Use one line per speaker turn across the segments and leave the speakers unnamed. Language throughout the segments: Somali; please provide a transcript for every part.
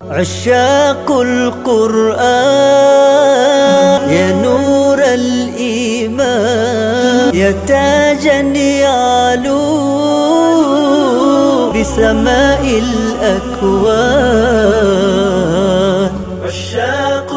عشاق القرآن يا نور الإيمان يا تاجا يعلو بسماء الأكوان عشاق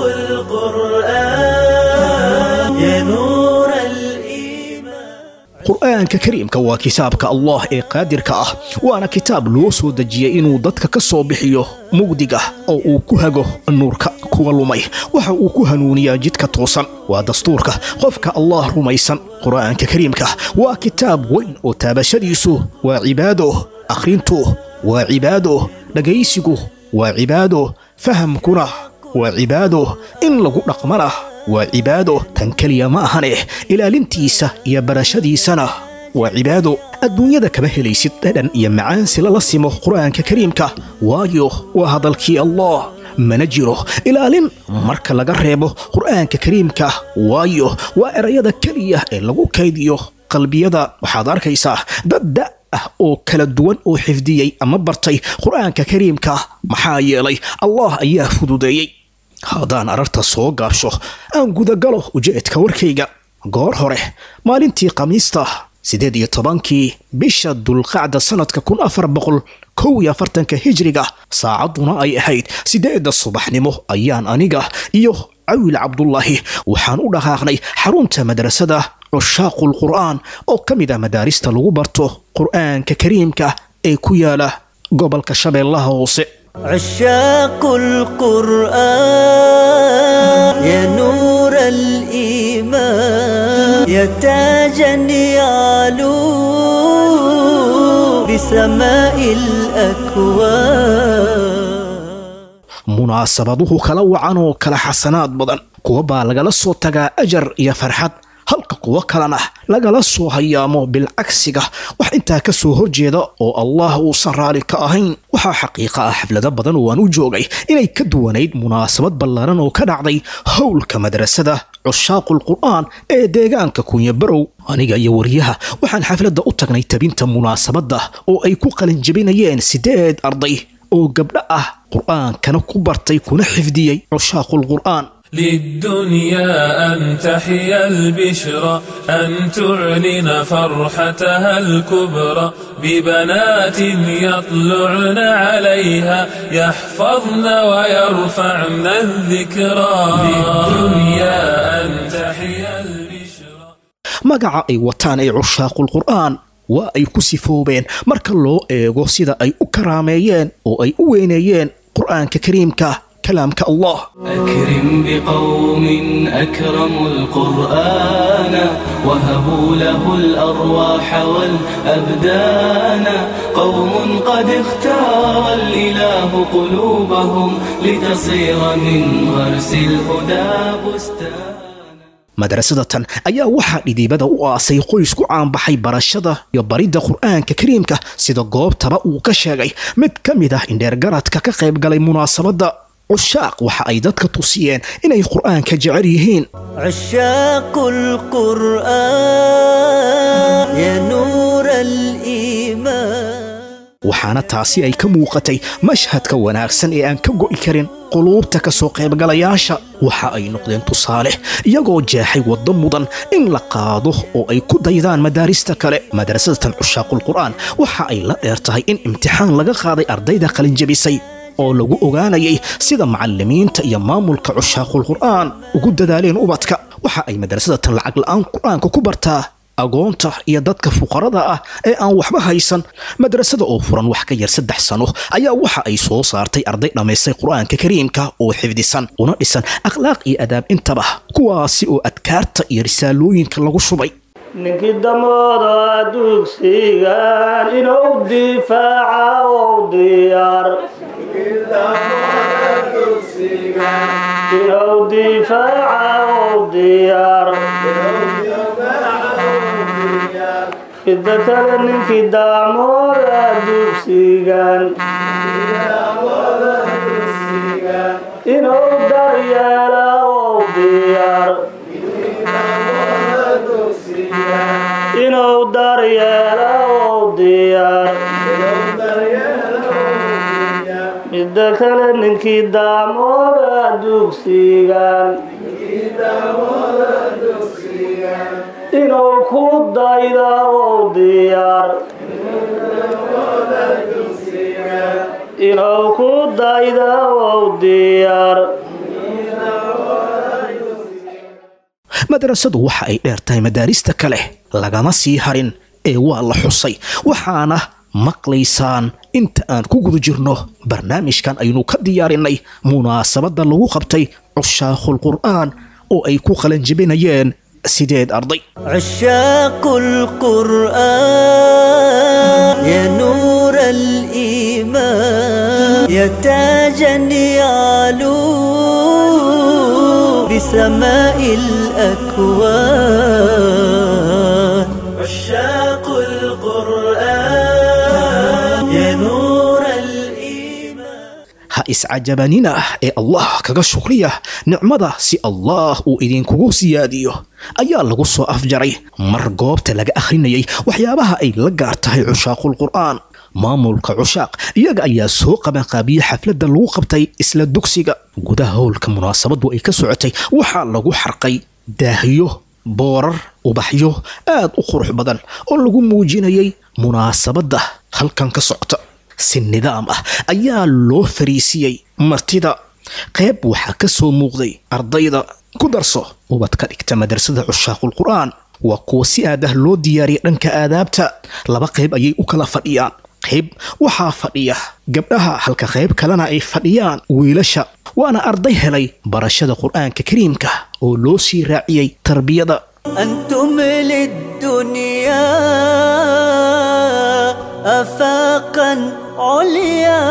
القرآن يا نور الإيمان
qur'aanka kariimka waa kitaabka allah ee qaadirka ah waana kitaab loo soo dejiyey inuu dadka ka soo bixiyo mugdiga oo uu ku hago nuurka kuwa lumay waxa uu ku hanuuniyaa jidka toosan waa dastuurka qofka allah rumaysan qur'aanka kariimka waa kitaab weyn oo taabashadiisu waa cibaado akhrintu waa cibaado dhagaysigu waa cibaado fahamkuna waa cibaado in lagu dhaqmana waa cibaado tan keliya ma ahane ilaalintiisa iyo barashadiisana waa cibaado adduunyada kama helaysid dhadhan iyo macaansi lala simo qur'aanka kariimka waayo waa hadalkii allah mana jiro ilaalin marka laga reebo qur'aanka kariimka waayo waa erayada keliya ee lagu kaydiyo qalbiyada waxaad arkaysaa dad da ah oo kala duwan oo xifdiyey ama bartay qur'aanka kariimka maxaa yeelay allah ayaa fududeeyey haddaan ararta soo gaabsho aan gudagalo ujeedka warkayga goor hore maalintii khamiista siddeed iyo tobankii bisha dulqacda sannadka kun afar boqol kow iyo afartanka hijriga saacadduna ay ahayd siddeedda subaxnimo ayaan aniga iyo cawil cabdulaahi waxaan u dhaqaaqnay xarunta madrasada cushaaqul qur'aan oo ka mid ah madaarista lagu barto qur'aanka kariimka ee ku yaala gobolka shabeellaha hoose
عشاق القرآن يا نور الإيمان يا تاجا يعلو بسماء الأكوان
munaasabaduhu kala wacan oo kala xasanaad badan kuwa baa lagala soo tagaa ajar iyo farxad halka kuwo kalena lagala soo hayaamo bilcagsiga wax intaa ka soo horjeeda oo allah uusan raali ka ahayn waxaa xaqiiqa ah xaflado badan oo aan u joogay inay ka duwanayd munaasabad ballaaran oo ka dhacday howlka madrasada cushaaqul qur'aan ee deegaanka kunyabarow aniga iyo wariyaha waxaan xafladda u tagnay tabinta munaasabadda oo ay ku qalinjabinayeen siddeed arday oo gabdho ah qur'aankana ku bartay kuna xifdiyey cushaaqul qur'aan
للدنيا أن تحيا البشرى أن تعلن فرحتها الكبرى ببنات يطلعن عليها يحفظن ويرفعن الذكرى للدنيا أن تحيا البشرى
magaca ay wataan ee cushaaqul qur'aan waa ay ku sifoobeen marka loo eego sida ay u karaameeyeen oo ay u weyneeyeen qur'aanka kariimka kalaamka allah
أكرم بقوم أكرموا القرآن وهبوا له الأرواح والأبدان قوم قد اختار الإله قلوبهم لتصير من غرس الهدى بستان
madrasadatan ayaa waxaa dhidibada u aasay qoys ku caanbaxay barashada iyo baridda qur'aanka kariimka sida goobtaba uu ka sheegay mid ka mid ah indheergaradka ka qayb galay munaasabadda cushaaq waxa ay dadka tusiyeen inay qur'aanka jecel yihiin
عشاق القرآن يا نور الإيمان
waxaana taasi ay ka muuqatay mashhadka wanaagsan ee aan ka go'i karin quluubta ka soo qaybgalayaasha waxa ay noqdeen tusaale iyagoo jeexay waddo mudan in la qaado oo ay ku daydaan madaarista kale madrasadatan cushaaqul qur'aan waxa ay la dheer tahay in imtixaan laga qaaday ardayda qalinjabisay oo lagu ogaanayay sida macallimiinta iyo maamulka cushaaqul qur'aan ugu dadaaleen ubadka waxa ay madrasadatan lacag la'aan qur'aanka ku bartaa agoonta iyo dadka fuqarada ah ee aan waxba haysan madrasada oo furan wax ka yar saddex sano ayaa waxa ay soo saartay arday dhammaystay qur'aanka kariimka oo xifdisan una dhisan akhlaaq iyo adaab intaba kuwaasi oo adkaarta iyo risaalooyinka lagu shubay
ninkii damooda dugsigan inuu difaaca ou diyaar inuu difaaca ou diyaar midda kale ninkii daamooda dugsigan inuu daryeela ou diyaar inuu daryeelo ou diyaar midda kale ninkii daamooda dugsigan inuu ku dayda ou diyaar inuu ku dayda ou diyaar
madrasadu waxa ay dheer tahay madaarista kale lagama sii harin ee waa la xusay waxaana maqlaysaan inta aan ku guda jirno barnaamijkan aynu ka diyaarinay munaasabadda lagu qabtay cushaakhul qur'aan oo ay ku qalanjibinayeen sideed arday
عشاق القرآن يا نور الإيمان يا تاجا يعلو بسماء الأكوان عشاق القرآن يا نور الإيمان
ha iscajabanina ee allah kaga shukriya nicmada si allah uu idinkugu siyaadiyo ayaa lagu soo afjaray mar goobta laga akhrinayay waxyaabaha ay la gaar tahay cushaaqul qur'aan maamulka cushaaq iyaga ayaa soo qabanqaabiyey xafladda lagu qabtay isla dugsiga gudaha howlka munaasabadu ay ka socotay waxaa lagu xarqay daahiyo boorar ubaxyo aad u qurux badan oo lagu muujinayay munaasabadda halkan ka socota si nidaam ah ayaa loo fariisiyey martida qayb waxaa ka soo muuqday ardayda ku darso ubad ka dhigta madrasada cushaaqul qur'aan waa kuwa si aad ah loo diyaariyay dhanka aadaabta laba qayb ayay u kala fadhiyaan qayb waxaa fadhiya gabdhaha halka qayb kalena ay fadhiyaan wiilasha waana arday helay barashada qur'aanka kariimka oo loo sii raaciyey tarbiyada
أنتم للدنيا أفاقا عليا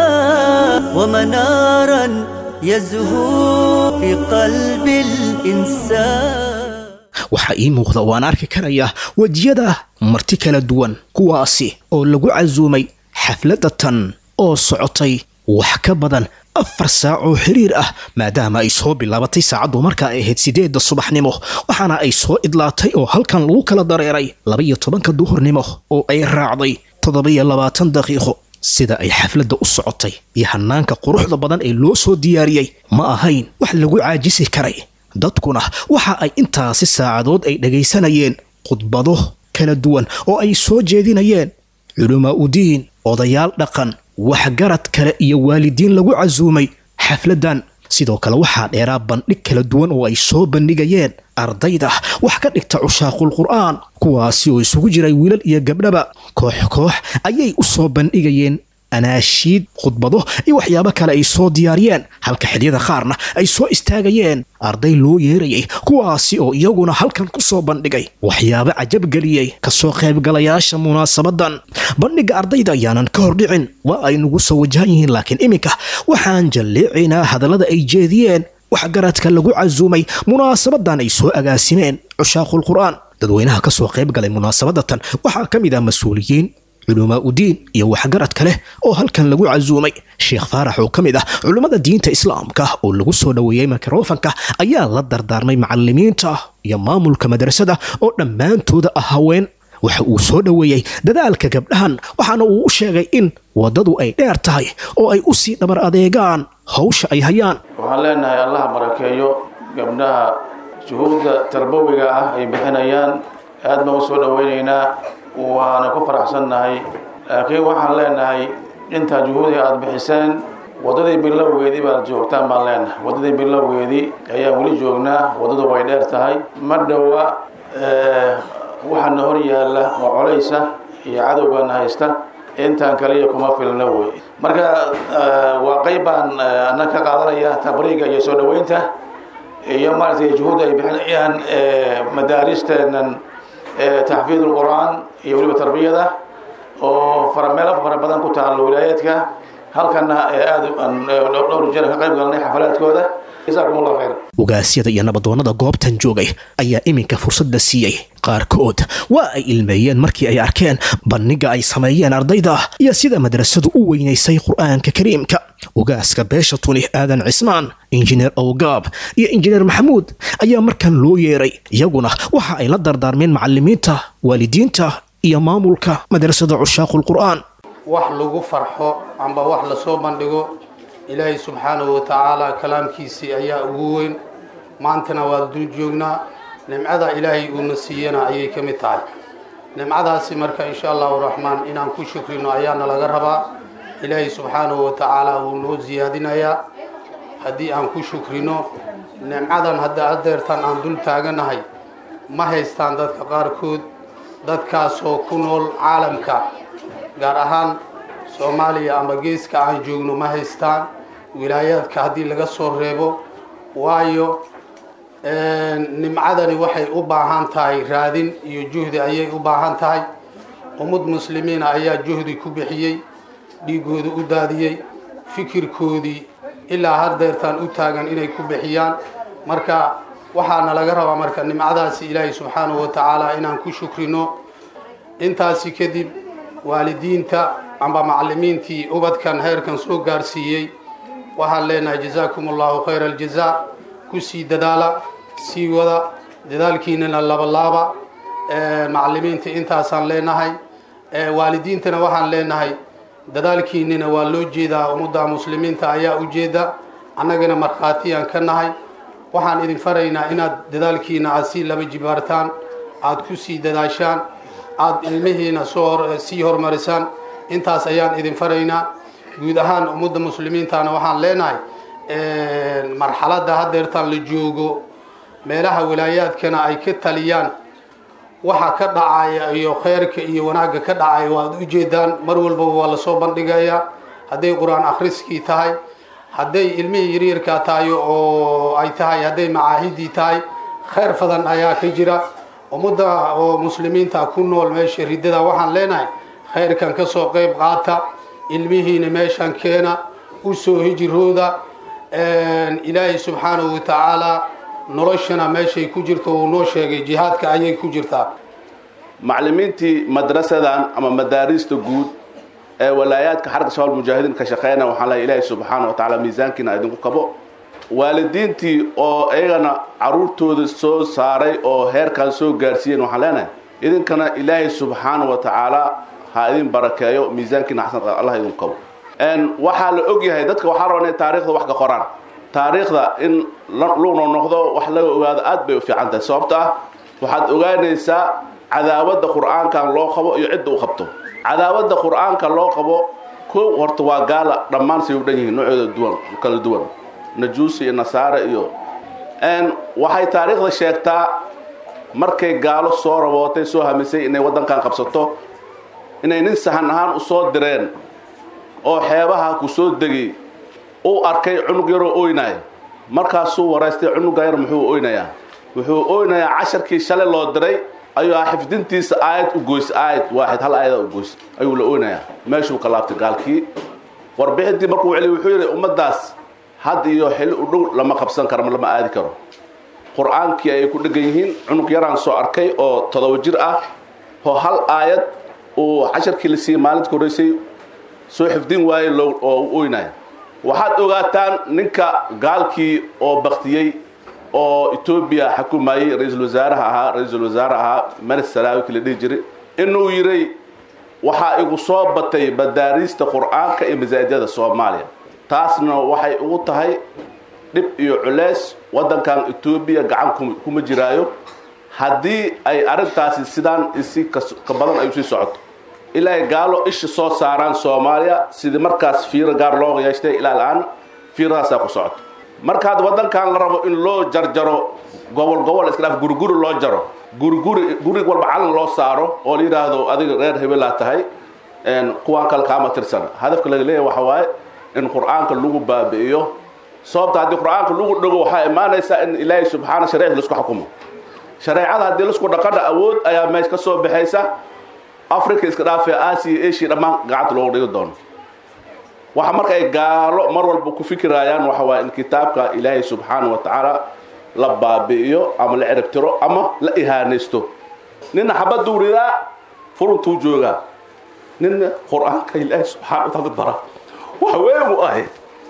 ومنارا يزهو في قلب الإنسان
waxaa ii muuqda waan arki karayaa wejiyada marti kala duwan kuwaasi oo lagu casuumay xafladda tan oo socotay wax ka badan afar saac oo xiriir ah maadaama ay soo bilaabatay saacaddu markaa ay ahayd sideedda subaxnimo waxaana ay soo idlaatay oo halkan lagu kala dareeray labaiyo tobanka duhurnimo oo ay raacday toddoba-iyo labaatan daqiiqo sida ay xafladda u socotay iyo hanaanka quruxda badan ee loo soo diyaariyey ma ahayn wax lagu caajisi karay dadkuna waxa ay intaasi saacadood ay dhagaysanayeen khudbado kala duwan oo ay soo jeedinayeen culamaa udiin odayaal dhaqan waxgarad kale iyo waalidiin lagu casuumay xafladdan sidoo kale waxaa dheeraa bandhig kala duwan oo ay soo bandhigayeen ardayda wax ka dhigta cushaaqul qur'aan kuwaasi oo isugu jiray wiilal iyo gabdhaba koox koox ayay u soo bandhigayeen anaashiid khudbado iyo waxyaabo kale ay soo diyaariyeen halka xiliyada qaarna ay soo istaagayeen arday loo yeerayay kuwaasi oo iyaguna halkan ku soo bandhigay waxyaabo cajabgeliyey kasoo qaybgalayaasha munaasabadan bandhigga ardayda ayaanan ka hordhicin waa ay nagu soo wajahan yihiin laakiin iminka waxaan jalleecaynaa hadallada ay jeediyeen waxgaradka lagu casuumay munaasabadan ay soo agaasimeen cushaaqul qur'aan dadweynaha ka soo qayb galay munaasabadatan waxaa ka mid ah mas-uuliyiin culumaa udiin iyo waxgarad kale oo halkan lagu casuumay sheekh faarax oo ka mid ah culummada diinta islaamka oo lagu soo dhoweeyey mikrofanka ayaa la dardaarmay macalimiinta iyo maamulka madrasada oo dhammaantooda ah haween waxa uu soo dhoweeyey dadaalka gabdhahan waxaana uu u sheegay in waddadu ay dheer tahay oo ay u sii dhabar adeegaan hawsha ay hayaan
waxaan leenahay allah barakeeyo gabdhaha juhuudda tarbawiga ah ay bixinayaan aad baan u soo dhoweynaynaa waana ku faraxsannahay laakiin waxaan leenahay intaa juhuudi aada bixiseen waddadii bilowgeedii baad joogtaan baan leenahay waddadii bilowgeedii ayaan weli joognaa waddadu way dheer tahay ma dhowa waxaana hor yaalla oo colaysa iyo cadowgana haysta intaan kaliya kuma filna wey marka waa qayb baan anna ka qaadanaya tabriiga iyo soo dhoweynta iyo maaragtay juhuudda ay bixinayaan madaaristeenan taxfiid ulqur'aan iyo weliba tarbiyada oo farameelo fara badan ku taalo wilaayaadka halkana aada dhowr jeer ka qayb galnay xafalaadkooda jazaakum allahu khayr
ogaasyada iyo nabadoonnada goobtan joogay ayaa iminka fursadda siiyey qaarkood waa ay ilmeeyeen markii ay arkeen bandhigga ay sameeyeen ardayda iyo sida madrasadu u weynaysay qur'aanka kariimka ogaaska beesha tuni aadan cismaan injineer owgaab iyo injineer maxamuud ayaa markan loo yeeray iyaguna waxa ay la dardaarmeen macalimiinta waalidiinta iyo maamulka madrasada cushaaqul qur'aan
wax lagu farxo amba wax lasoo bandhigo ilaahay subxaanahu wa tacaala kalaamkiisii ayaa ugu weyn maantana waa dul joognaa nimcada ilaahay uuna siiyana ayay ka mid tahay nimcadaasi marka insha allahu raxmaan inaan ku shukrino ayaana laga rabaa ilaahay subxaanahu wa tacaala wuu noo siyaadinayaa haddii aan ku shukrino nimcadan hadda adeertan aan dul taaganahay ma haystaan dadka qaarkood dadkaasoo ku nool caalamka gaar ahaan soomaaliya ama geeska aan joogno ma haystaan wilaayaadka haddii laga soo reebo waayo nimcadani waxay u baahan tahay raadin iyo juhdi ayay u baahan tahay ummad muslimiina ayaa juhdi ku bixiyey dhiigooda u daadiyey fikirkoodii ilaa hardeertaan u taagan inay ku bixiyaan marka waxaana laga rabaa marka nimcadaasi ilaahay subxaanahu wa tacaala inaan ku shukrino intaasi kadib waalidiinta amba macalimiintii ubadkan heerkan soo gaarsiiyey waxaan leenahay jazaakum allahu khayra aljazaa kusii dadaala sii wada dadaalkiinana labalaaba macalimiinta intaasaan leenahay waalidiintana waxaan leenahay dadaalkiinina waa loo jeedaa ummadda muslimiinta ayaa ujeeda annagana markhaatiyaan ka nahay waxaan idin faraynaa inaad dadaalkiina aad sii laba jibaartaan aad ku sii dadaashaan aada ilmihiina soo sii horumarisaan intaas ayaan idin faraynaa guud ahaan ummadda muslimiintana waxaan leenahay marxaladda haddeertaan la joogo meelaha wilaayaadkana ay ka taliyaan waxa ka dhacaya iyo kheyrka iyo wanaagga ka dhacaya waad ujeedaan mar walbaba waa lasoo bandhigayaa hadday qur-aan akhriskii tahay hadday ilmihii yaryarkaa tahay oo ay tahay hadday macaahidii tahay kheyr fadan ayaa ka jira ummadda oo muslimiinta ku nool meesha riddada waxaan leenahay khayrkan ka soo qeyb qaata ilmihiina meeshan keena u soo hijirooda ilaahay subxaanahu wa tacaala noloshana meeshay ku jirto uu noo sheegay jihaadka ayay ku jirtaa
macallimiintii madrasadan ama madaariista guud ee walaayaadka xarka shabaal mujaahidiin ka shaqeynaya waxaan leeyahay ilaahay subxaana wa tacaala miisaankiina idinku kabo waalidiintii oo iyagana caruurtooda soo saaray oo heerkan soo gaarsiiyeen waxaan leenahay idinkana ilaahay subxaana wa tacaala ha idin barakeeyo miisaankiina xasan allah idinku kabo waxaa la og yahay dadka waxaa rabaa inay taariikhda wax ka qoraan taariikhda in lugno noqdo wax laga ogaado aad bay u fiican tahay sababto ah waxaad ogaanaysaa cadaawadda qur-aankan loo qabo iyo cidda u qabto cadaawadda qur-aanka loo qabo kow horta waa gaala dhammaan say u dhan yihiin noocooda duwan kala duwan najuusi iyo nasaare iyo waxay taariikhda sheegtaa markay gaalo soo rabootay soo hamisay inay waddankan qabsato inay nin sahan ahaan u soo direen oo xeebaha ku soo degay uu arkay cunug yaroo oynaya markaasuu waraystay cunuga yar muxuu oynayaa wuxuu oynayaa casharkii shalay loo diray ayuu ah xifdintiisa aayad u goys aayad waaxid hal aayada u goys ayuu la oynayaa meeshuu ka laabtay gaalkii warbixintii markuu celiy wuxuu yidhi ummaddaas had iyo xilli u dhow lama qabsan karo lama aadi karo qur-aankii ayay ku dhegan yihiin cunug yaraan soo arkay oo todoba jir ah oo hal aayad uu casharkii la siiyey maalinta horreysay soo xifdin waayey loo oo u oynaya waxaad ogaataan ninka gaalkii oo baktiyey oo etoobiya xukumayey ra-iisul wasaaraha ahaa ra-iisul wasaare ahaa meris salaawi kii la dhihi jiray inuu yidhay waxaa igu soo batay madaariista qur-aanka iyo masaajidada soomaaliya taasna waxay ugu tahay dhib iyo culeys waddankan etoobiya gacan kuma jiraayo haddii ay arrintaasi sidaan isi ka badan ay usii socoto ilaa ay gaalo isha soo saaraan soomaaliya sidii markaas fiiro gaar loo yeeshtay ilaa la-aan fiiradaasaa ku socoto markaad waddankan la rabo in loo jarjaro gobol gobol iska dhaaf guriguri loo jaro guriguri gurig walba calan loo saaro oo la yidhaahdo adiga reer hebelaa tahay kuwaan kale kaama tirsan hadafka laga leeyahay waxa waaye in qur-aanka lagu baabi'iyo sababta haddii qur-aanka lagu dhago waxaa imaanaysaa in ilaahay subxaana shareecda laisku xukumo shareecada haddii laisku dhaqana awood ayaa meesha ka soo baxaysa africa iska dhaafee aasiya asia dhammaan gacanta loogu dhigi doono waxa marka ay gaalo mar walba ku fikirayaan waxa waaye in kitaabka ilaahay subxaana wa tacaala la baabi'iyo ama la ciribtiro ama la ihaanaysto nina xabaduu ridaa furuntuu joogaa nina qur-aanka ilaahay subxana wa taala bara wax weyn u ahay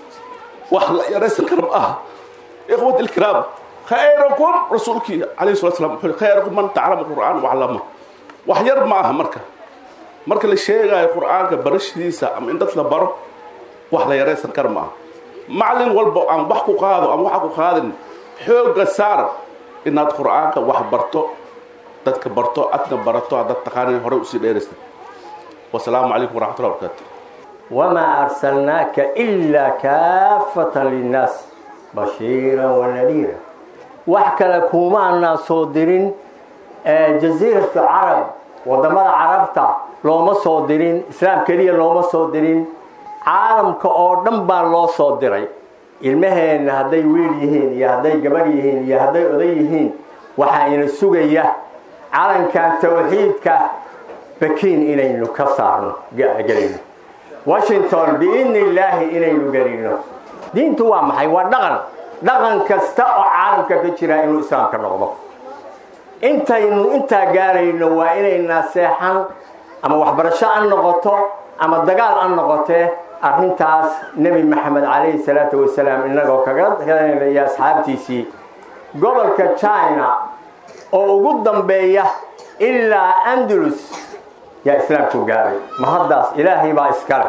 wax la yaraysan kara ma aha ikhwat ilkiraam khayrakum rasuulkii calayhi salatu slam wuxuu khayrakum man taclama qur'aan waclama wax yar ma aha marka marka la sheegayo qur-aanka barashadiisa ama in dad la baro wax la yaraysan kara ma aha macallin walba aan wax ku qaado ama waxa ku qaadin xoogga saar inaad qur-aanka wax barto dadka barto adna barato haddaad taqaanin horey usii dheeraysa wasalaamu calaykum waraxmatullahi wabarakaatu
وما أرسلناك إلا كافة للناس بشيرا ونذيرا وحكى لكم أن صادرين جزيرة العرب wadamada carabta looma soo dirin islaam keliya looma soo dirin caalamka oo dhan baa loo soo diray ilmaheenna hadday wiil yihiin iyo hadday gabar yihiin iyo hadday oday yihiin waxaa ina sugaya calankan tawxiidka bakiin inaynu ka saarno gelino washington biidni illaahi inaynu gelino diintu waa maxay waa dhaqan dhaqan kasta oo caalamka ka jira inuu islaamka noqdo intaynu intaa gaarayno waa inayna seexan ama waxbarasho an noqoto ama dagaal an noqotee arrintaas nebi maxamed calayhi salaatu wasalaam innagoo kaga iyo asxaabtiisii gobolka china oo ugu dambeeya ilaa andalus yaa islaamku gaaray ma haddaas ilaahay baa iskale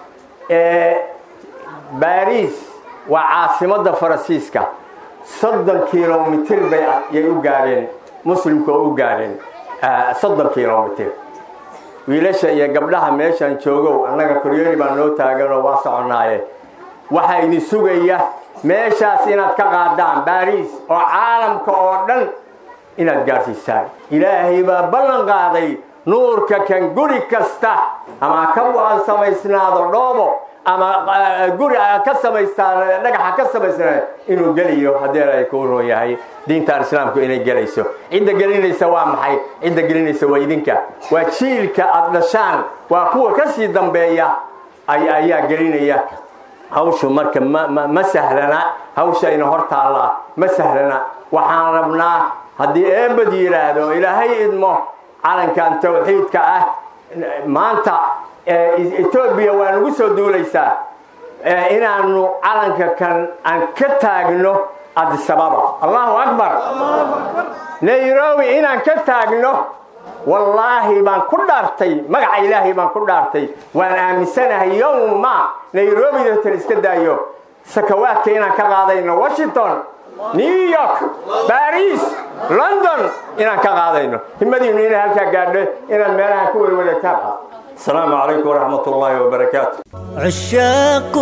baris waa caasimadda faransiiska soddon kilomitir bay yay u gaadheen muslimku oo u gaadheen soddon kilomitir wiilasha iyo gabdhaha meeshaan joogow annaga koryooni baa noo taaganoo waa soconnaaye waxaa idin sugaya meeshaas inaad ka qaadaan baris oo caalamka oo dhan inaad gaadhsiisaan ilaahay baa ballan qaaday nuurka kan guri kasta ama ka samaysnaado dhoobo ama guri ka samaystaan dhagaxa ka samaysnaa inuu geliyo haddii ay kuu roon yahay diintan islaamku inay gelayso cidda gelinaysa waa maxay cidda gelinaysa waa idinka waa jiilka aada dhashaan waa kuwa ka sii dambeeya ayaa gelinaya hawshu marka ma sahlana hawshayna hor taallaa ma sahlana waxaan rabnaa haddii eebad yidhaahdo ilaahay idmo calankan tawxiidka ah maanta etoobiya waa nagu soo duulaysaa inaanu calanka kan aan ka taagno adisababa allahu akbar nairobi inaan ka taagno wallaahi baan ku dhaartay magaca ilaahay baan ku dhaartay waan aaminsanahay yowma nairobi datan iska daayo sakawaadka inaan ka qaadayno washington new york baris london inaan ka qaadayno himadiinu inay halkaa gaadho inaad meelaha ku werwareegtaan السلام عليكم ورحمة الله وبركاته
عشاق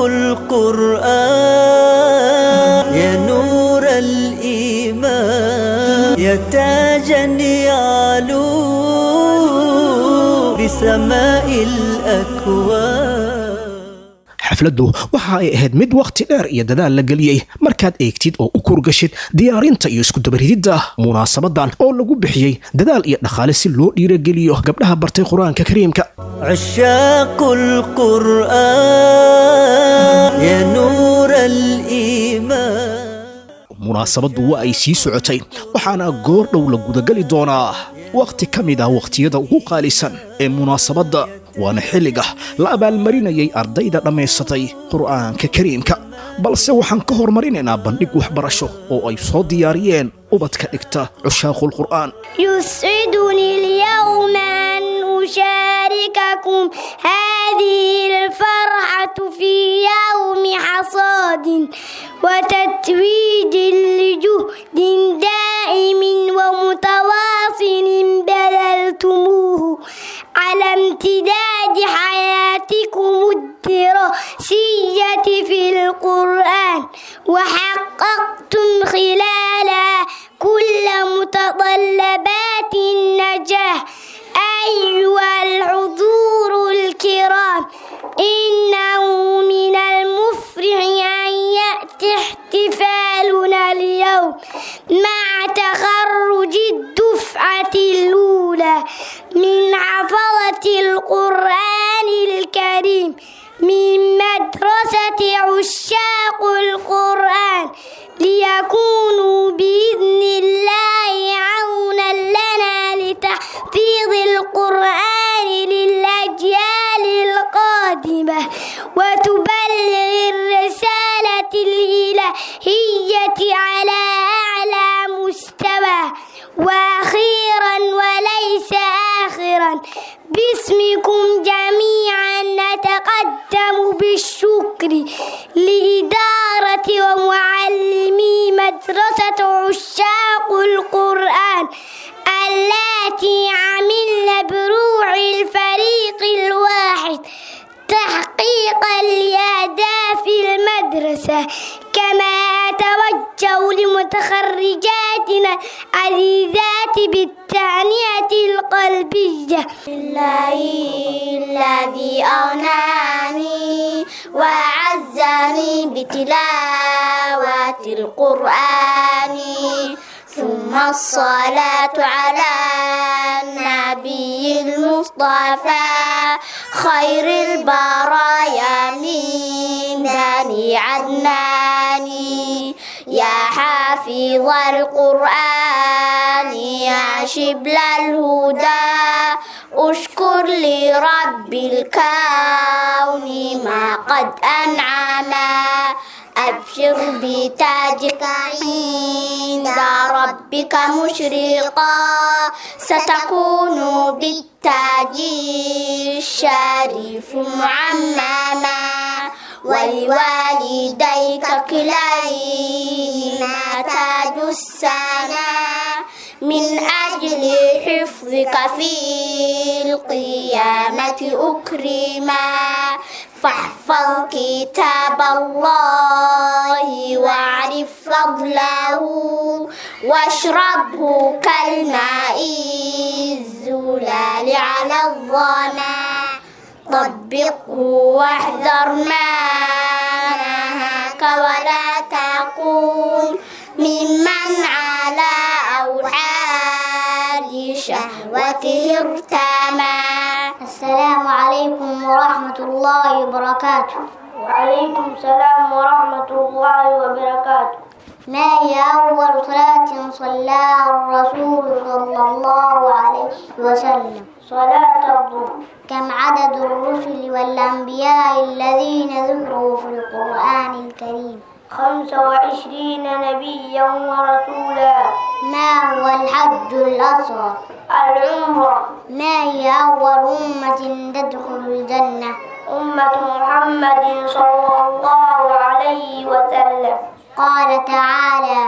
القرآن يا نور الإيمان يا تاجا يعلو بسماء الأكوان
xafladdu waxa ay ahayd mid wakhti dheer iyo dadaal la geliyey markaad eegtid oo u kurgashid diyaarinta iyo iskudabarididda munaasabadan oo lagu bixiyey dadaal iyo dhaqaale si loo dhiirageliyo gabdhaha bartay qur-aanka kariimka
عشاق القرآن يا نور الإيمان
munaasabaddu waa ay sii socotay waxaana goor dhow la gudageli doonaa wakhti ka mid ah wakhtiyada ugu qaalisan ee munaasabadda waana xilliga la abaalmarinayay ardayda dhammaysatay qur'aanka kariimka balse waxaan ka hormarinaynaa bandhig waxbarasho oo ay soo diyaariyeen ubadka dhigta cushaaqulqur'aan
يسعدني اليوم أن أشارككم هذه الفرحة في يوم حصاد وتتويج لجهد دائم ومتواصل بذلتموه على امتداد حياتكم الدراسية في القرآن وحققتم خلالها كل متطلبات النجاح أيها الحضور الكرام إنه من المفرح أن يأتي احتفالنا اليوم مع تخرج الدفعة الأولى من حفظة القرآن الكريم من مدرسة عشاق القرآن ليكونوا بإذن الله عونا لنا لتحفيظ القرآن للأجيال القادمة وتبلغ الرسالة الإلهية على أعلى مستوى وأخيرا وليس آخرا باسمكم جميعا أتقدم بالشكر لإدارة ومعلمي مدرسة عشاق القرآن التي عملن بروع الفريق الواحد تحقيقا لأهداف المدرسة كما أتوجه لمتخرجاتنا عزيزات بالتعنية القلبية
لله الذي أغناني وأعزني بتلاوة القرآن ثم الصلاة على النبي المصطفى خير البرايا من بني عدنان يا حافظ القرآن يا شبل الهدى أشكر لرب الكون ما قد أنعما أبشر بتاجك عند ربك مشرقا ستكون بالتاج الشريف معمما ولوالديك كليهما تاج السنا من أجل حفظك في القيامة أكرما فاحفظ كتاب الله واعرف فضله واشربه كالماء الزلال على الظما طبقه واحذر ما نهاك ولا تكون ممن على أوحال شهوته ارتمى السلام عليكم ورحمة الله وبركاته
وعليكم السلام ورحمة الله وبركاته
ما هي أول صلاة صلاها الرسول صلى الله عليه وسلم
صلاة الظهر
كم عدد الرسل والأنبياء الذين ذكروا في القرآن الكريم
خمس وعشرين نبيا ورسولا
ما هو الحج الأصغر
العمرة
ما هي أول أمة تدخل الجنة
أمة محمد صلى الله عليه وسلم
قال تعالى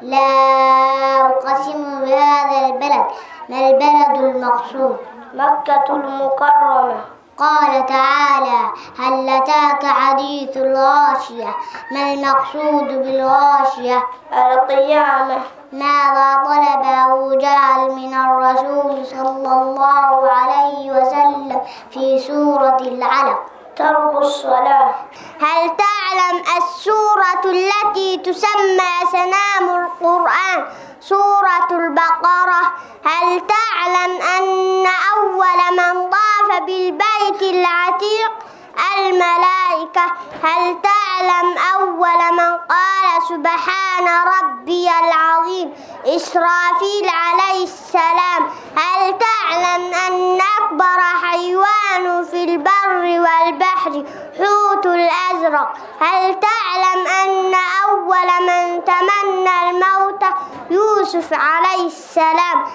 لا أقسم بهذا البلد ما البلد المقصود
مكة المكرمة
قال تعالى هل أتاك حديث الغاشية ما المقصود بالغاشية
القيامة
ماذا طلب أبو جهل من الرسول صلى الله عليه وسلم في سورة العلق
ترك الصلاة
هل تعلم السورة التي تسمى سنام القرآن سورة البقرة هل تعلم أن أول من طاف بالبيت العتيق الملائكة هل تعلم أول من قال سبحان ربي العظيم إسرافيل عليه السلام هل تعلم أن أكبر حيوان في البر والبحر حوت الأزرق هل تعلم أن أول من تمنى الموت يوسف عليه السلام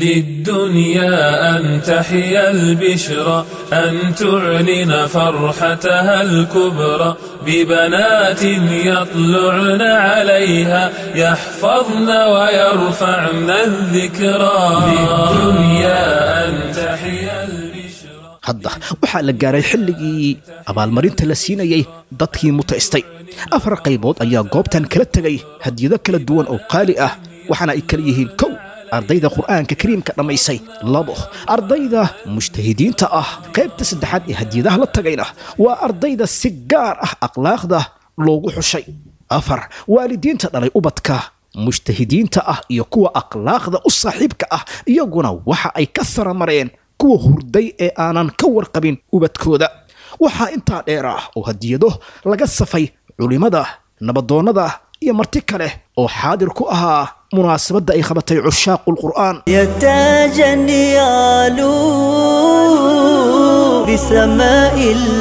للدنيا أن تحيا البشرى أن تعلن فرحتها الكبرى ببنات يطلعن عليها يحفظن ويرفعن الذكرى للدنيا أن تحيا البشرى
hadda waxaa la gaaray xilligii abaalmarinta la siinayay dadkii mutaystay afar qaybood ayaa goobtan kala tegay hadiyado kala duwan oo qaali ah waxaana ay kala yihiin kow ardayda qur'aanka kariimka dhammaysay labo ardayda mujtahidiinta ah qaybta saddexaad ee hadiyadaha la tagayna waa ardayda si gaar ah akhlaaqda loogu xushay afar waalidiinta dhalay ubadka mujtahidiinta ah iyo kuwa akhlaaqda u saaxiibka ah iyaguna waxa ay ka saramareen kuwa hurday ee aanan ka warqabin ubadkooda waxaa intaa dheer ah oo hadiyado laga safay culimmada nabadoonnada iyo marti kale oo xaadir ku ahaa munaasabadda ay qabatay cushaaqu lqur'aan
يا تاجا يعلو بسماء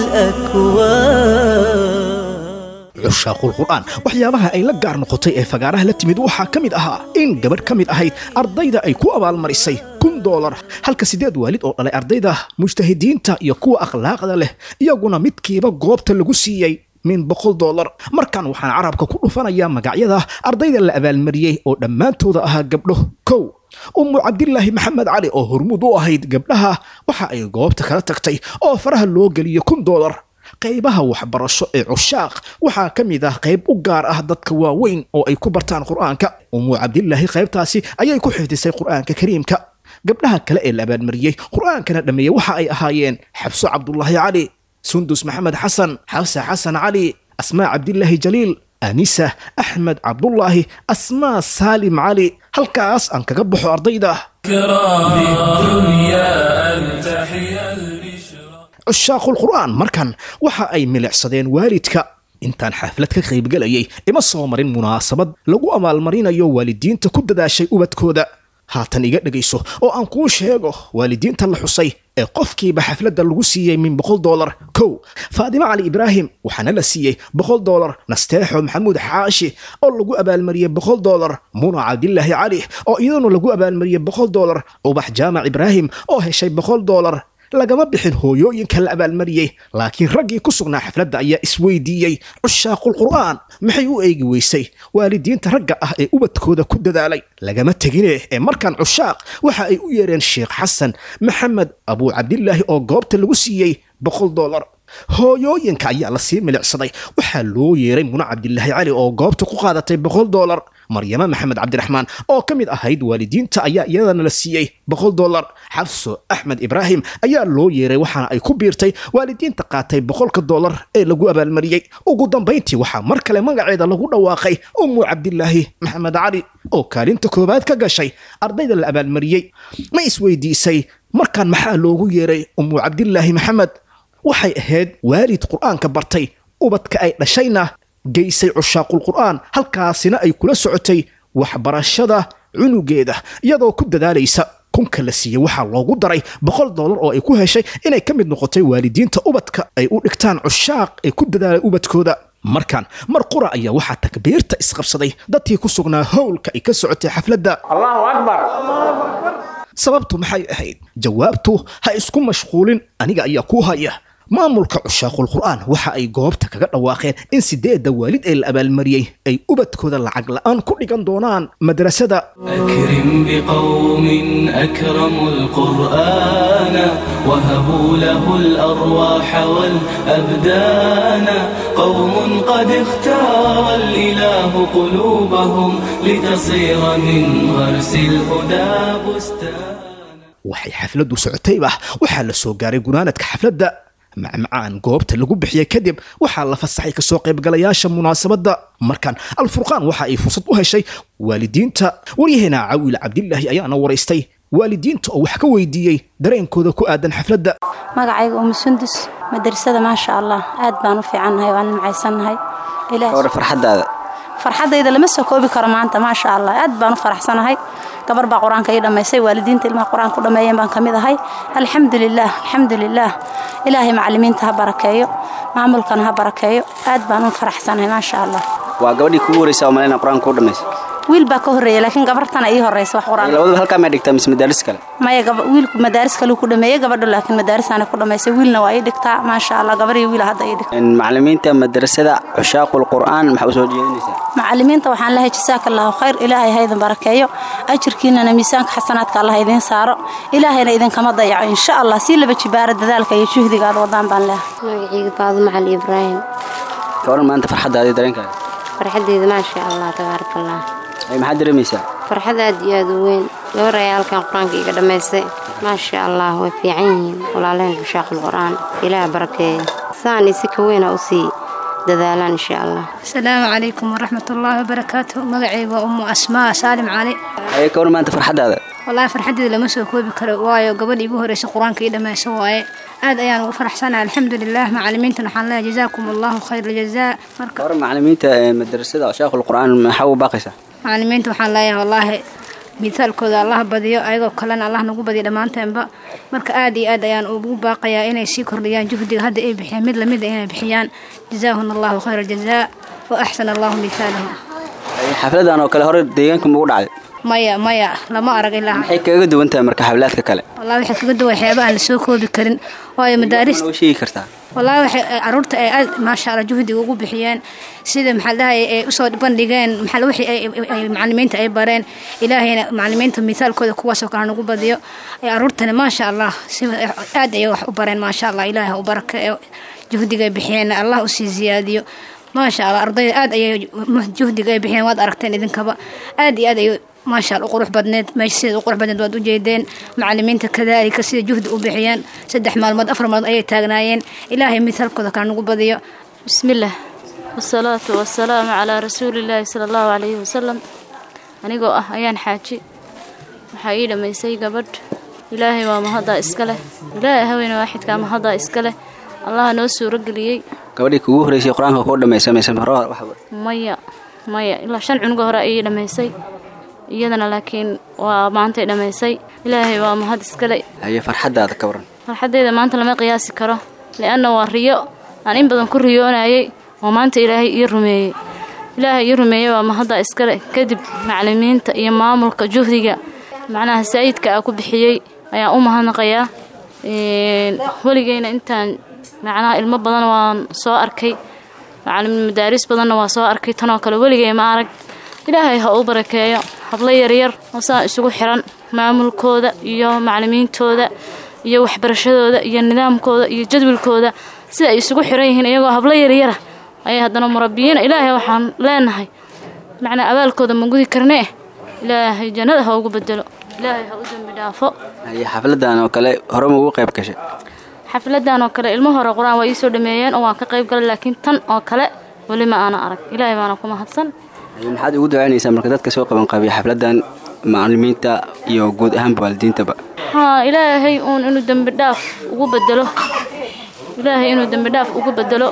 الأكوان
cushaaqulqur'aan waxyaabaha ay la gaar noqotay ee fagaaraha la timid waxaa ka mid ahaa in gabadh ka mid ahayd ardayda ay ku abaalmarisay kun kun doolar halka siddeed waalid oo dhalay ardayda mujtahidiinta iyo kuwa akhlaaqda leh iyaguna midkiiba goobta lagu siiyey min boqol doolar markan waxaan carabka ku dhufanayaa magacyada ardayda la abaalmariyey oo dhammaantooda ahaa gabdho kow ummu cabdilaahi maxamed cali oo hormuud u ahayd gabdhaha waxa ay goobta kala tagtay oo faraha loo geliyey kun doolar qaybaha waxbarasho ee cushaaq waxaa ka mid ah qayb u gaar ah dadka waaweyn oo ay ku bartaan qur'aanka ummu cabdilaahi qaybtaasi ayay ku xifdisay qur'aanka kariimka gabdhaha kale ee la abaalmariyey qur'aankana dhammeeyey waxa ay ahaayeen xabso cabdulaahi cali sundus maxamed xasan xabse xasan cali asmaa cabdilaahi jaliil anisa axmed cabdulaahi asmaa saalim cali halkaas aan kaga baxo ardayda cushaaqulqur'aan markan waxa ay milicsadeen waalidka intaan xaflad ka qaybgelayay ima soo marin munaasabad lagu abaalmarinayo waalidiinta ku dadaashay ubadkooda haatan iga dhegayso oo aan kuu sheego waalidiinta la xusay ee qofkiiba xafladda lagu siiyey min boqol doolar kow faadimo cali ibraahim waxaana la siiyey boqol doolar nasteexo maxamuud xaashi oo lagu abaalmariyey boqol doolar muna cabdilaahi cali oo iyaduna lagu abaalmariyey boqol doolar ubax jaamac ibraahim oo heshay boqol doolar lagama bixin hooyooyinka la abaalmariyey laakiin raggii ku sugnaa xafladda ayaa isweydiiyey cushaaqulqur'aan maxay u eegi weysay waalidiinta ragga ah ee ubadkooda ku dadaalay lagama tegine ee markaan cushaaq waxa ay u yeereen sheekh xasan maxamed abuu cabdilaahi oo goobta lagu siiyey boqol doolar hooyooyinka ayaa lasii milicsaday waxaa loo yeeray muna cabdilaahi cali oo goobta ku qaadatay boqol doolar maryamo maxamed cabdiraxmaan oo ka mid ahayd waalidiinta ayaa iyadana la siiyey boqol doolar xabso axmed ibraahim ayaa loo yeeray waxaana ay ku biirtay waalidiinta qaatay boqolka doolar ee lagu abaalmariyey ugu dambayntii waxaa mar kale magaceeda lagu dhawaaqay ummu cabdilaahi maxamed cali oo kaalinta koowaad ka gashay ardayda la abaalmariyey ma isweydiisay markaan maxaa loogu yeeray ummu cabdilaahi maxamed waxay ahayd waalid qur'aanka bartay ubadka ay dhashayna geysay cushaaqulqur'aan halkaasina ay kula socotay waxbarashada cunugeeda iyadoo ku dadaalaysa kunka la siiyey waxaa loogu daray boqol doolar oo ay ku heshay inay ka mid noqotay waalidiinta ubadka ay u dhigtaan cushaaq ee ku dadaalay ubadkooda markan mar qura ayaa waxaa takbiirta isqabsaday dadkii ku sugnaa howlka ay ka socotay xafladda
allahu akbar
sababtu maxay ahayd jawaabtu ha isku mashquulin aniga ayaa kuu haya maamulka cushaaqulqur'aan waxa ay goobta kaga dhawaaqeen in sideedda waalid ee la abaalmariyey ay ubadkooda lacag la'aan ku dhigan doonaan madrasada
أكرم بقوم أكرموا القرآن وهبوا له الأرواح والأبدان قوم قد اختار الإله قلوبهم لتصير من غرس الهدى بستان
waxay xafladdu socotayba waxaa la soo gaaray gunaanadka xafladda macmacaan goobta lagu bixiyey kadib waxaa la fasaxay kasoo qaybgalayaasha munaasabadda markan alfurqaan waxa ay fursad u heshay waalidiinta waryaheena cawil cabdilaahi ayaana waraystay waalidiinta oo wax ka weydiiyey dareenkooda ku aadan xafladda
magacayga umu sundus madrasada maasha allah aad baan u fiicannahay waan nimcaysannahay
war farxadaada
farxadayda lama soo koobi karo maanta maasha allah aad baan u faraxsanahay gabar baa qur-aanka ii dhammaysay waalidiinta ilmaha qur-aanka ku dhammeeyeen baan ka mid ahay alxamdulilaah alxamdulilaah ilaahay macallimiinta ha barakeeyo maamulkana ha barakeeyo aad baan u faraxsanahay maasha allah
waa gabadhii kugu horeysa oo malena qur-aanka u dhammaysay
wiil baa ka horreeya laakiin gabartana ii horreysa wax qur-aan
labadaba halkaa may dhigtaa mise madaaris kale
maya wiilku madaaris kale ku dhameeyey gabadha laakiin madaarisana ku dhammaysay wiilna waa ii dhigtaa maasha allah gabar iyo wiil hadda ii dhigta
macallimiinta madrasada cushaaqul qur'aan maxaa u soo jeedinaysaa
macallimiinta waxaan lehay jasaaka allahu khayr ilaahay ha idin barakeeyo ajirkiinana miisaanka xasanaadka allah idiin saaro ilaahayna idinkama dayaco insha allah sii laba jibaara dadaalka iyo juhdiga aad wadaan baan lehay
magacayga faadumo cali ibraahim
gabaran maanta farxaddaadii dareenkaaga
farxaddeeda maasha allah tabaaraka allah
maxaad dareemaysaa
farxad aad iyo aad u weyn gabar ayaa halkan qur-aanka iga dhammaystay maasha allah way fiican yihiin walaaleen xushaaqul qur-aan ilaah barakeeya saan isi ka weyna u sii dadaalaan insha allah
asalaamu calaykum waraxmatullaahi wabarakaatu magacayga waa ummu asmaa saalim cali
ayay ka war maanta farxaddaada
wallaahi farxaddeeda lama soo koobi karo waayo gabadha igu horreysa qur-aanka ii dhammaysa waaye aad ayaan ugu faraxsanahay alxamdulilah macallimiintan waxaan leeyahay jazaakum allahu khayra jazaa marka
war macallimiinta madrasada cushaaqul qur'aan maxaa u baaqaysaa
macallimiinta waxaan leeyahay wallaahi mithaalkooda allah badiyo ayagoo kalena allah nagu badiyo dhammaanteenba marka aad iyo aad ayaan ugu baaqayaa inay sii kordhiyaan juhdiga hadda ay bixiyaan mid lamida inay bixiyaan jazaahuna allahu khayra aljazaa wa axsana allahu mithaalahum
xafladan oo kale hore deegaanka ma ugu dhacday
maya maya lama arag ilaa
maxay kaga duwan tahay marka xaflaadka kale
wallahi waxay kaga duwan waxyaaba aan lasoo koobi karin waayo madaaris
noo sheegi kartaa
wallahi waxay caruurta ay aad maasha allah juhdiga ugu bixiyeen sida maxaa dhahay ay usoo bandhigeen maxaa wixii ay macallimiinta ay bareen ilaahayna macallimiinta misaalkooda kuwaasoo kale nagu badiyo ay caruurtana maasha allah si aad ayay wax u bareen maasha allah ilaahay ha u baraka ee juhdiga ay bixiyeen allah usii ziyaadiyo maasha allah ardayda aad ayay juhdiga ay bixiyeen waad aragteen idinkaba aad iyo aad ayay maasha allah u qurux badneed meesha sida u qurux badneed waad u jeedeen macallimiinta kadaalika sida juhdi u bixiyeen saddex maalmood afar maalmood ayay taagnaayeen ilaahay misaalkooda kale nagu badiyo
bismillaah wasalaatu wasalaamu calaa rasuulillaahi sala allahu calayhi wasalam anigoo ah ayaan xaaji waxaa ii dhammaysay gabadh ilaahay waa mahaddaa iska leh ilaahay haweene waaxidkaa mahaddaa iska leh allaha noo suuro geliyey
gabadhii kugu horeysay qur-aanka kuu dhammaysa mise hore
maya maya ilaa shan cunuga hore ayay dhammaysay iyadana laakiin waa maantay dhammaysay ilaahay waa mahad iskale
haye farxaddaada ka waran
farxaddeeda maanta lama qiyaasi karo li'anna waa riyo aan in badan ku riyoonayay oo maanta ilaahay ii rumeeyey ilaahay ii rumeeyey waa mahaddaa iskale kadib macallimiinta iyo maamulka juhdiga macnaha saa'idka ah ku bixiyey ayaan u mahadnaqayaa weligeyna intaan macnaha ilmo badan waan soo arkay macallimiin madaaris badanna waa soo arkay tanoo kale weligey ma arag ilaahay ha uu barakeeyo hablo yaryar oo saa isugu xiran maamulkooda iyo macallimiintooda iyo waxbarashadooda iyo nidaamkooda iyo jadwalkooda sida ay isugu xiran yihiin iyagoo hablo yaryara ayay haddana murabbiyiina ilaahay waxaan leenahay macnaa abaalkooda ma gudi karnee ilaahay jannada ha ugu bedelo ilaahay ha u dembi dhaafo
haye xafladan oo kale hore ma ugu qayb gashay
xafladan oo kale ilmo hore qur-aan waa iisoo dhameeyeen oo waan ka qayb galay laakiin tan oo kale weli ma aana arag ilaahay baana ku mahadsan
maxaad ugu ducaynaysaa marka dadka soo qaban qabiya xafladan macallimiinta iyo guud ahaanba waalidiintaba
haa ilaahay uun inuu dembi dhaaf ugu bedelo ilaahay inuu dembi dhaaf ugu bedelo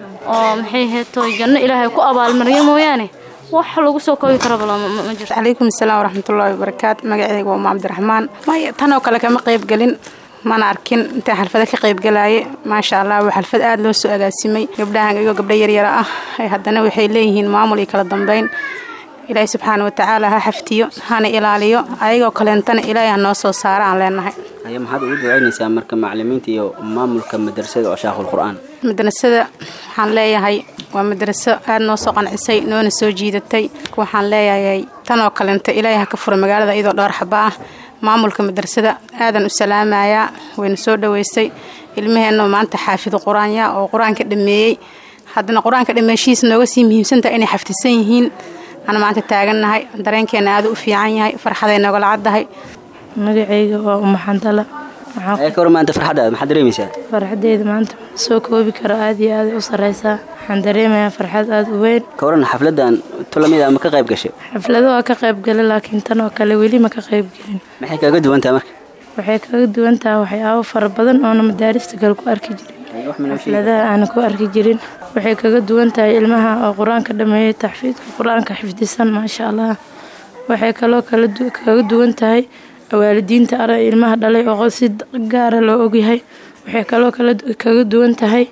oo maxay heeto janno ilaahay ku abaalmariyo mooyaane wax lagu soo koobi karaba ma jirto
calaykum asalaam waraxmatullaahi wabarakaatu magacayga waa umaa cabdiraxmaan maya tan oo kale kama qayb gelin mana arkin intaa xalfada ka qaybgalaaye maasha allah waa xalfad aada loo soo agaasimay gabdhahan iyagoo gabdho yaryara ah haddana waxay leeyihiin maamul iyo kala dambeyn ilaahay subxaana watacaala ha xaftiyo hana ilaaliyo ayagoo kaleentana ilaahay ha noo soo saara aan leenahay
haye maxaad ugu ducaynaysaa marka macallimiinta iyo maamulka madrasada coshaaqul qur-aan
madrasada waxaan leeyahay waa madraso aada noo soo qancisay noona soo jiidatay waxaan leeyahay tanoo kaleenta ilaahay ha ka fura magaalada iyadoo dhowr xaba ah maamulka madrasada aadan u salaamayaa wayna soo dhoweysay ilmaheenna maanta xaafido qur-aanya oo qur-aanka dhameeyey haddana qur-aanka dhameeshihiisa nooga sii muhiimsantaha inay xafdisan yihiin aan maanta taagannahay dareenkeena aada u fiican yahay farxaday noogala caddahay
magacayga waa umaxandala
ka war maanta farxaddaada maxaad dareemaysaa
farxadeyda maanta soo koobi karo aada iyo aada u sarreysaa waxaan dareemayaa farxad aada u weyn
ka waran xafladan tulamida ma ka qayb gashay
xaflado waa ka qayb galay laakiin tan oo kale weli ma ka qayb gelin
maxay kaga duwan tahay marka
waxay kaga duwan tahay waxyaabo fara badan oona madaarista kale ku arki jirin xafladaha aana ku arki jirin waxay kaga duwan tahay ilmaha oo qur-aanka dhameeyey taxfiidka qur-aanka xifdisan maasha allah waxay kaloo kaga duwan tahay waalidiinta ara ilmaha dhalay oo si gaara loo ogyahay waxay kaloo kaga duwan tahay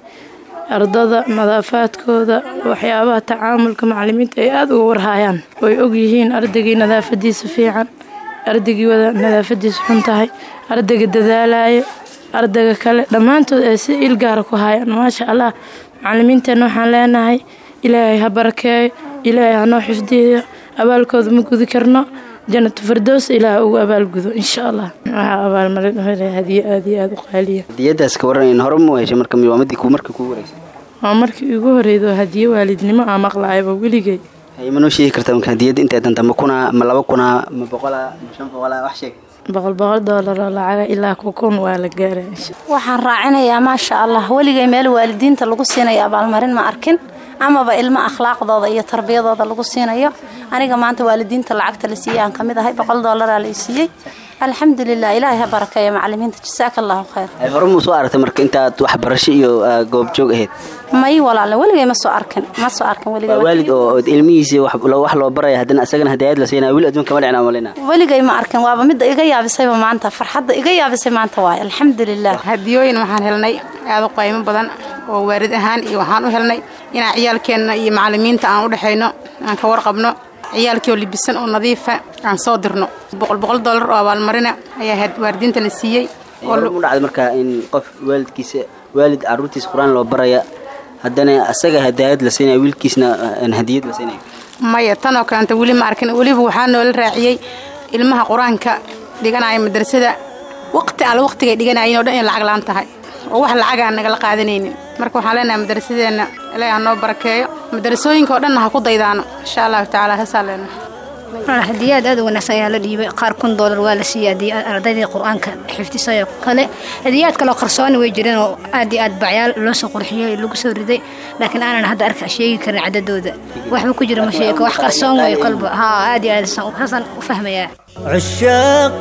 ardada nadaafaadkooda waxyaabaha tacaamulka macallimiinta ay aada uga warhaayaan oy ogyihiin ardaygii nadaafadiisa fiican ardaygii wada nadaafadiisa xun tahay ardayga dadaalayo ardayga kale dhammaantood ay si il gaara ku haayaan maasha allah macallimiinteenna waxaan leenahay ilaahay ha barakeeyo ilaahay hanoo xifdiyo abaalkooda ma gudi karno janatu fardows ilaah ugu abaalgudo insha allah waxaa abaalmarin hadiyo aada iyo aada u qaaliya
hadiyadaas ka waran in hore mu heshay marka waa midii markii kugu horeysay
waa markii igu horeydo hadiyo waalidnimo aa maqlaayaba weligay
haye ma noo sheegi kartaa marka hadiyadda intay danta ma kunaa ma laba kunaa ma boqolaa ma shan boqolaa wax sheeg
boqol boqol doolar oo lacaga ilaa kukun waa la gaara
waxaan raacinayaa maasha allah weligay meel waalidiinta lagu siinayo abaalmarin ma arkin amaba ilmo akhlaaqdooda iyo tarbiyadooda lagu siinayo aniga maanta waalidiinta lacagta la siiyey aan kamid ahay boqol doolaraa la siiyey alxamdulilah ilaahay ha barakeeya macalimiinta jasaaka allahu khayr
ay hore muu soo aragtay marka intaad waxbarasho iyo goobjoog ahayd
may walaale weligay ma soo arkin ma soo arkin
waa
weligay
waalid oo ilmihiisii wax wax loo baraya haddana isagana hadaayad la siinaya weli adduunka ma dhicna malina
weligay ma arkin waaba midda iga yaabisayba maanta farxadda iga yaabisay maanta waaye alxamdulilah
hadiyooyin waxaan helnay aada u qaymo badan oo waarid ahaan iyo waxaan u helnay inaan ciyaalkeenna iyo macallimiinta aan u dhexayno aan ka warqabno ciyaalkii oo libisan oo nadiifa aan soo dirno boqol boqol dollar oo abaalmarina ayaa had waalidiinta la siiyey oo
u dhacday markaa in qof waalidkiisa waalid caruurtiisa qur-aan loo baraya haddana asaga hadaayad la siinaya wiilkiisna aan hadiyad la siinaya
maya tanoo kaleanta weli ma arkin weliba waxaa noola raaciyey ilmaha qur-aanka dhiganaya madrasada waqti alle waqtigay dhiganayeen oo dhan in lacag laan tahay oo wax lacag aan nagala qaadanaynin marka waxaan leenahay madrasadeenna ilaahi ha noo barakeeyo madrasooyinka oo dhanna ha ku daydaano insha allahu tacaala heesaa leenahay
hadiyaad aad u wanaagsan ayaa la dhiibay qaar kun doolar waa la siiyey ardaydii qur-aanka xifdisay kale hadiyaad kaloo qarsooni way jireen oo aad iyo aad bacyaal loo soo qurxiyey lagu soo riday laakiin aanan hadda arka sheegi karin cadadooda waxba ku jira ma sheego wax qarsoon way kolba haa aad iyo aad saasaan u fahmayaa
عشاق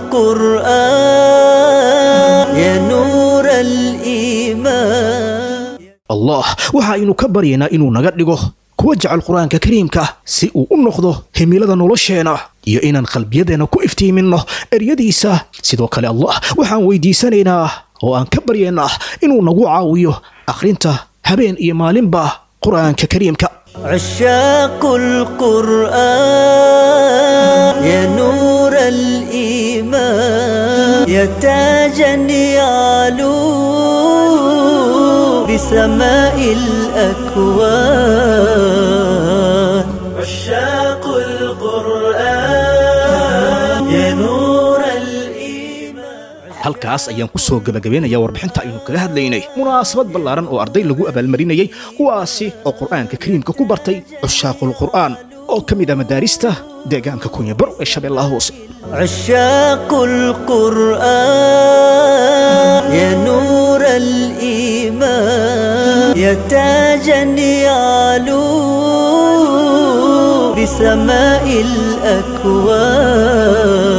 القرآن يا نور الإيمان
allah waxa aynu ka baryaynaa inuu naga dhigo kuwa jecel qur-aanka kariimka si uu u noqdo himilada nolosheenna iyo inaan qalbiyadeenna ku iftiiminno eryadiisa sidoo kale allah waxaan weydiisanaynaa oo aan ka baryaynaa inuu nagu caawiyo akhrinta habeen iyo maalinba qur-aanka kariimka
عشاق القرآن يا نور الإيمان يا تاجا يعلو بسماء الأكوان عشاق القرآن يا نور
halkaas ayaan ku soo gebagabeynayaa warbixinta aynu kaga hadlaynay munaasabad ballaaran oo arday lagu abaalmarinayay kuwaasi oo qur'aanka kariimka ku bartay cushaaqul qur'aan oo ka mid ah madaarista deegaanka kunyabaro ee shabeellaha hoose
عشاق القرآن يا نور الإيمان يا تاجا يعلو بسماء الأكوان